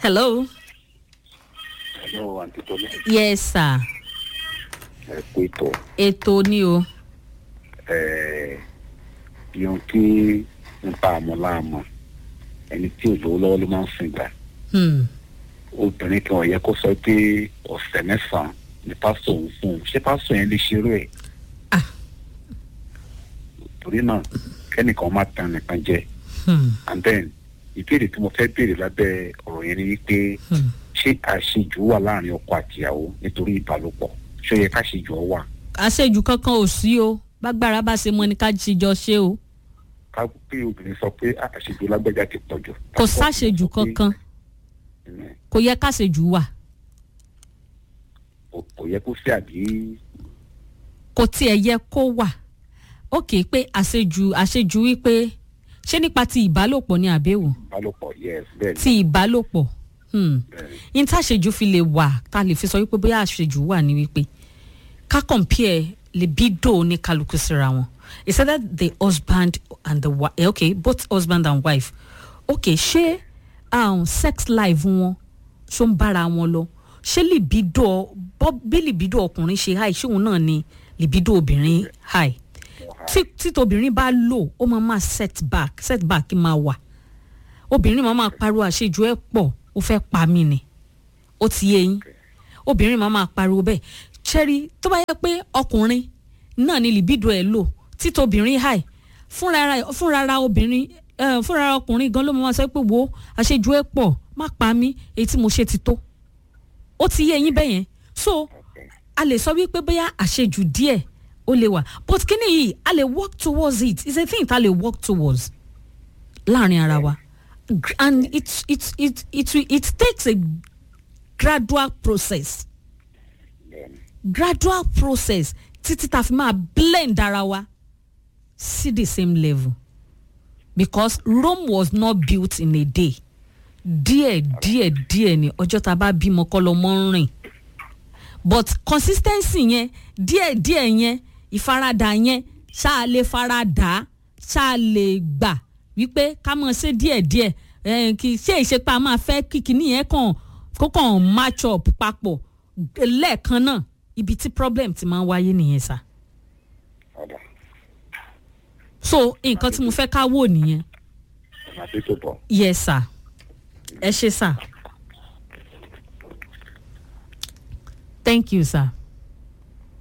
hello. Hello, Aunty Tolu. yes sir Ẹ kú ètò. ètò ni o. Ẹ yóò kí n pa àmọ́ láàmú. Ẹni tí ò lówó lọ́wọ́ ló máa ń sìn gbà. Hmm. Obìnrin kan ò yẹ kó sọ pé ọ̀sẹ̀ mẹ́sàn-án ni pásítọ̀ òun fún un. Ṣé pásítọ̀ yẹn lè ṣerú ẹ̀? Ah. Torí náà, kẹ́nìkan má tan nìkan jẹ. Hmm. And then, ìbéèrè tí mo fẹ́ béèrè lábẹ́ ọ̀rọ̀ yẹn ni wípé Hmm. ṣé àṣejù wà láàrin ọkọ àtìyàwó nítorí ìbálòpọ̀? Ṣé ó yẹ káṣejù ọ wà? àṣejù kankan ò sí o bágbára bá ṣe mọ ni ká jíjọ ṣe o ká pé obìnrin sọ pé "Ah, àṣejù lágbájá ti pọ̀ jù. kò sáṣejù kankan Ẹ̀, kò yẹ káṣejù wà kò kò yẹ kó sí àbí kò tiẹ̀ yẹ kó wà ókè pé àṣejù àṣejù wípé ṣé nípa ti ìbálòpọ̀ ni àbẹ̀wò ìbálòpọ̀ yes bẹ́ẹ̀ ni ti ìbálòpọ̀ hmm. bẹ́ẹ̀ ni. yín tá àṣejù fi lè wà tá a lè fi sọ wípé bóyá àṣejù wà ní wípé ká compare libido ní kálukú síra wọn it's either the husband and the wife eh, okay both husband and wife okay ṣé um, sex life wọn ṣó ń bára wọn lọ ṣé libido bọ́ bí libido ọkùnrin ṣe high ṣé òun náà ni libido obìnrin high tí tí tobìnrin bá lò ó máa máa set back set back máa wà obìnrin máa máa pariwo àṣejù ẹ̀ pọ̀ ó fẹ́ pa mí ni ó ti yé yín obìnrin máa máa pariwo bẹ́ẹ̀ ṣẹ́rí tó bá yẹ pé ọkùnrin náà ni libido ẹ̀ lò títobìnrin high fúnra fúnra obìnrin eh, fúnra ọkùnrin gan ló máa sọ pé wo àṣejù ẹ̀ pọ̀ má pa mí èyí tí mo ṣe ti tó ó ti yé yín bẹ́ẹ̀ yẹn so a lè sọ wípé bóyá àṣejù díẹ̀ ó lè wà but kíní yìí a lè work towards it it's a thing ta lè work towards láàrin ara wa Gr- and it it it it it, it takes a gradual process bẹ́ẹ̀ ni. gradual process títí ta fi máa blend ara wa sí the same level because Rome was not built in a day díẹ̀ díẹ̀ díẹ̀ ni ọjọ́ tá a bá bímọ kọ́ lọ́mọ ń rìn but consistency yẹn díẹ̀ díẹ̀ yẹn ìfaradà yẹn ṣáà lè faradà ṣáà lè gbà wípé ká mọ̀ ṣe díẹ̀ díẹ̀ eh, kì í ṣe ìṣepá máa fẹ́ kí kinní yẹn kàn kó kàn match up papọ̀ lẹ́ẹ̀kan náà ibi tí problem ti máa ń wáyé nìyẹn sá ọ̀dà so nǹkan tí mo fẹ́ ká wò nìyẹn ọ̀nà tí tó bọ̀. yes sir ẹ ṣe sir thank you sir.